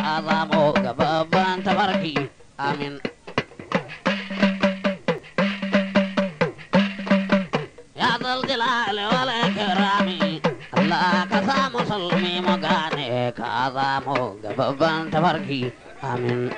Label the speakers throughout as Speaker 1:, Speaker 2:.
Speaker 1: ka zamo ga babban tafarki amin ya zaljalali wal kirami Allah ka sa musulmi mu gane ka zamo ga babban tafarki amin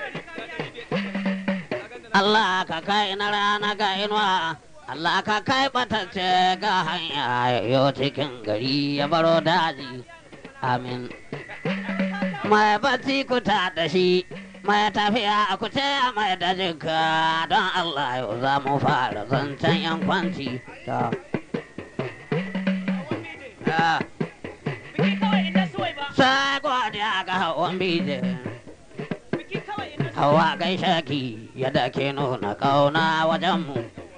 Speaker 1: Allah ka kai na rana ga inuwa Allah ka kai batacce ga hanya yau cikin gari ya baro daji amin mai bacci ku ta da shi mai tafiya ku ce mai da jinka don Allah yau za mu fara zancen yan kwanci ta Ah,
Speaker 2: Biki kawai inda suwai ba.
Speaker 1: sai godiya ga hawan bijin
Speaker 2: Biki kawai inda
Speaker 1: hawa gaishe ki yadda ke nuna kauna wajenmu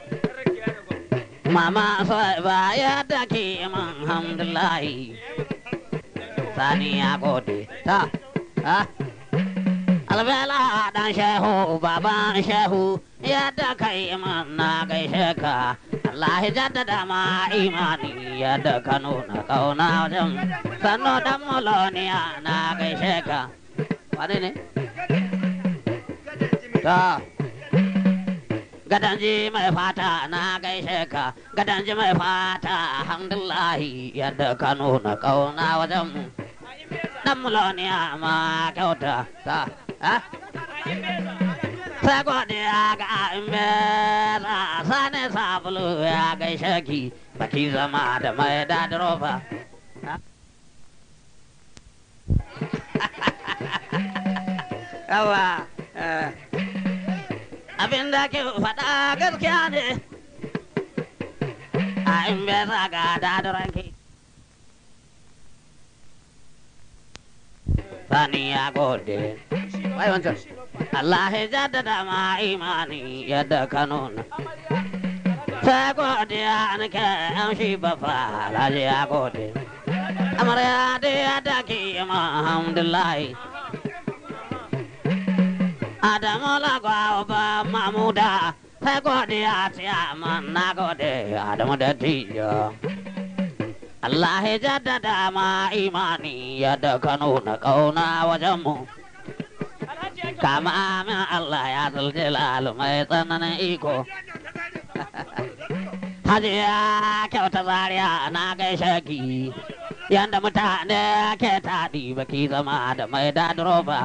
Speaker 1: mama sai ba yadda ke man hamdulahi sani ya gode ta ha albela dan shehu baban shehu yadda kai man na gaishe ka Allah ya jaddada ma imani yadda ka nuna kauna wajen sannu dan muloniya na gaishe ka wane ne ta gadanji mai fata na gaishe ka gadanji mai fata alhamdulahi yadda ka nuna kauna wajen mu dan muloniya ma kyauta ta ha sai godiya ga imbeza sani sabulu ya gaishe ki baki zama da mai dadirofa yawa abin da ke faɗa gaskiya ne a imbeza ga dadiranki sani ya gode wai wancan Allah ya jaddada ma imani yadda ka nuna. Sai godiya nake yan shi bafa alhaji ya gode. Amarya da yadda ke ma alhamdulahi. Adamu lagwa ba mamuda sai godiya tiya man na gode Adamu da tiyo. Allah ya jaddada ma imani yadda ka nuna kauna wajenmu.
Speaker 2: Alhaji ya
Speaker 1: kama min Allah ya zuljalal mai tsananin iko. Hajiya kyauta zariya na gaishe ki, yanda mutane ke taɗi baki zama da mai dadroba.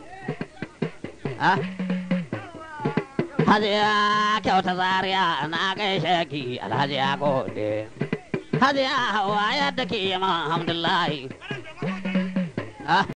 Speaker 1: Hajiya kyauta zariya na gaishe ki alhaji ya gode. Hajiya hawa yadda ke yi alhamdulahi.